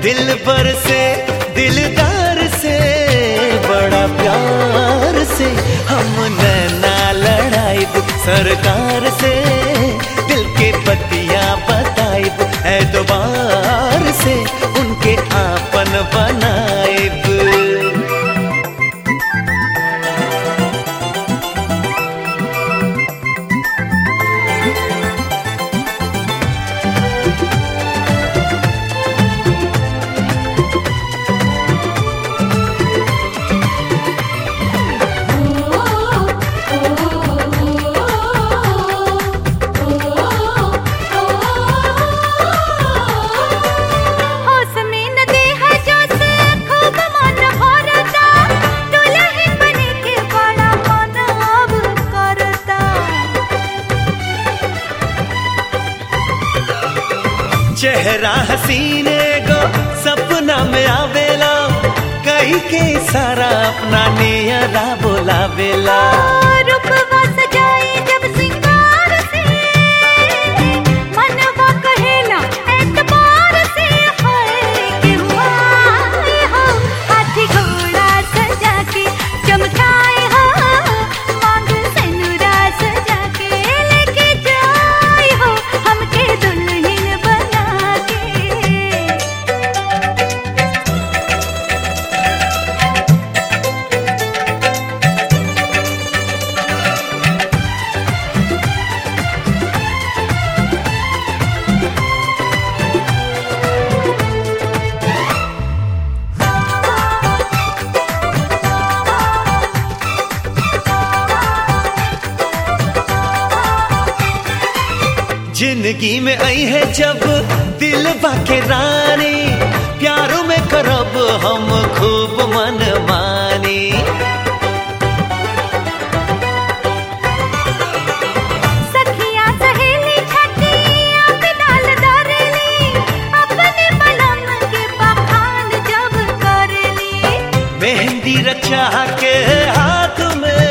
दिल पर से दिलदार से बड़ा प्यार से हम नैना लड़ाइब सरकार से दिल के पतिया बताइब एतबार से उनके आपन बनाइब होश में न देहा जोश खूब मन भरता दुल्हन बने के बड़ा मन अब करता चेहरा हसीने गो सपना में आवेला कहीं के सारा अपना नियरा बोलावेला रूपवा सजाई जब सिंगार से मनवा कहेला एतबार से है कि हुआ हो हाथी घोड़ा सजा के चमकाए हो मांग सेनुरा सजा के लेके जाए हो हमके दुल्हन बना के जिंदगी में आई है जब दिल बाके रानी प्यारों में करब हम खूब मन मानी सखिया सहेली छठिया पे डाल दरेली अपने बलम के बखान जब करेली मेहंदी रचा के हाथ में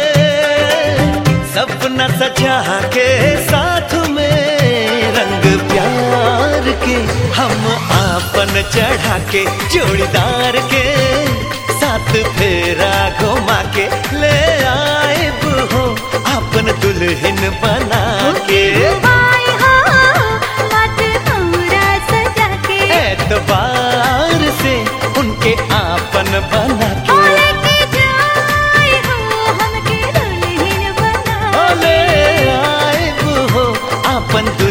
सपना सजा के साथ में रंग प्यार के हम आपन चढ़ा के जोड़ीदार के साथ फेरा घुमा के ले आए हो आपन दुल्हन बना के आए हो मत हमरा सजा के एतबार से उनके आपन बना ओ के लेके जाए हो हमके दुल्हन बना ओले आए हो आपन